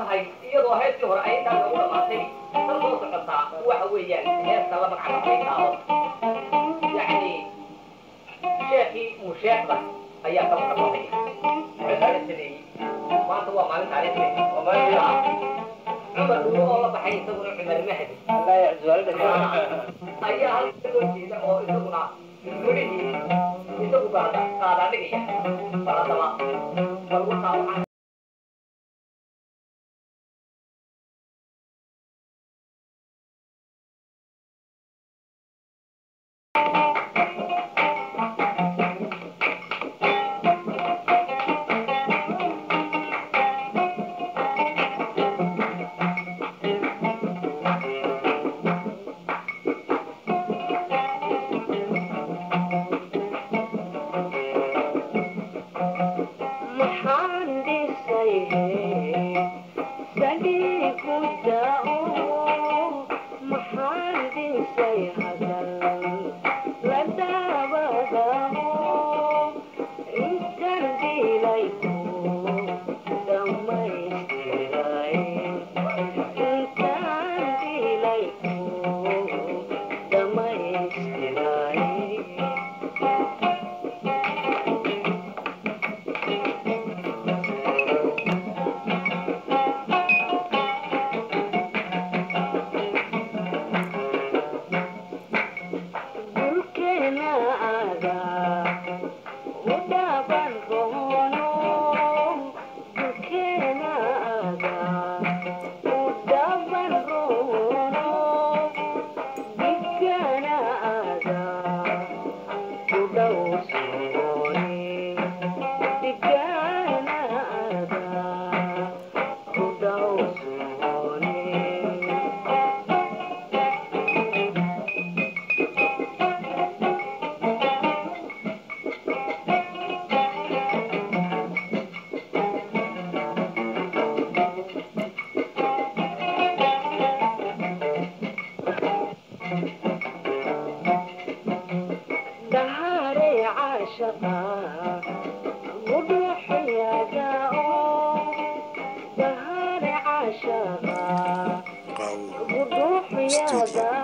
tahay iyadoo heestii hore ay intaas ugu dhamaatay tan soo socotaa waxa weeyaan heesta la magacabay taado yacni sheekii musheekda ayaa ka maqabanaya waxaa la sameeyey maanta waa maalin taariikhi cumar dhuuro oo la baxay isaguna cumar mahdi ayaa halka loo jeeda oo isaguna midhihii isagu baada qaadaadhigaya baladaba bal wataa waxaa maxaan dhisay sadii ku da'o maxaan dhisay hadal la daabadaho intaan dilay ku dhammaystiray intaan dilay ku dhammaystiray dhulkeena aadaa u dhaaban roono dhulkeena aadaa u dhaaban roono dhigana aadaa u dhowsoone dhigana aadaa u dhowsoone dahare caashaqa gudhuxyaga dahare caashaqa gudhuxyaga